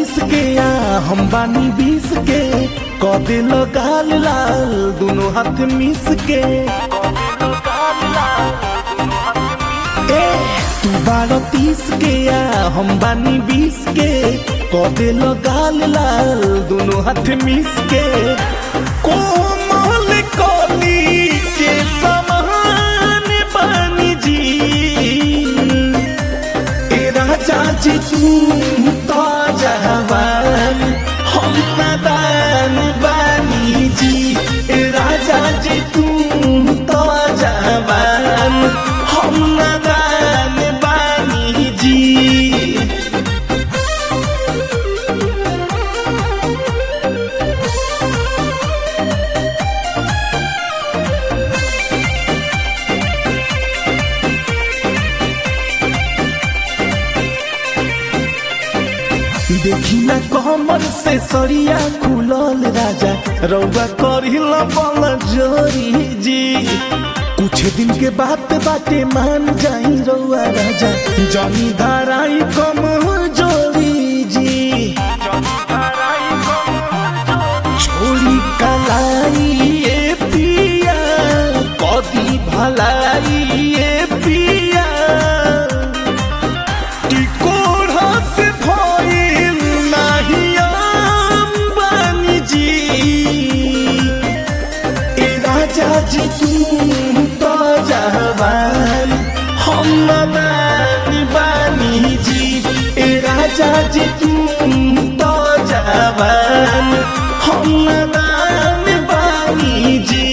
तीस के या हम बानी बीस के क दिल गाल लाल दोनों हाथ मिस के ए तू बारह तीस के या हम बानी बीस के क दिल गाल लाल दोनों हाथ मिस के कोमल कली के समान बानी जी ए राजा जी तू तो जवान हम नादान बानी जी ए राजा जी तू तो जवान हम नादान बानी जी देखी ना कमर से सरिया खुलल राजा रौआ करिल बल जोरी जी कुछ दिन के बात बाटे मान जाई रौआ राजा जनी धाराई कम जोरी जी छोरी कलाई ए पिया कदी भलाई ए पिया टिकोड़ा से भइल नाही बानी जी ए राजा जी तू तो जवान हम नादान बानी जी ए राजा जी तू तो जवान हम नादान बानी जी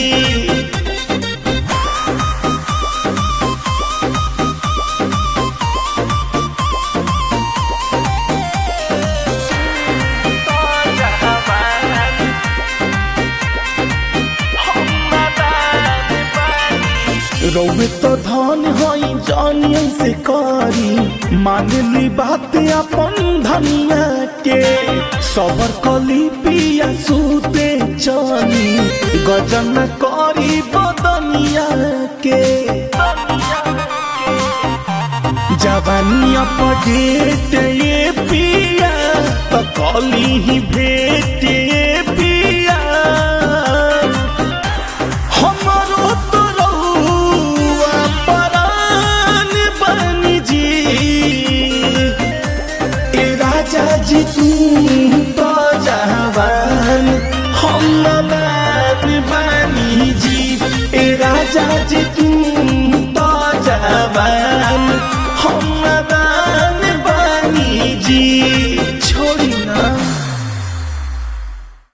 रौवे तो धन हई जानियन से करी मान ली बात अपन धनिया के सबर कली पिया सूते चली गजन करी बदनिया के जवानी अपडेट ये पिया तो कली ही भेट ये पिया हमरो तो रउआ परान बनी जी ए राजा जी तू तो जवान हम नादान बनी जी ए राजा जी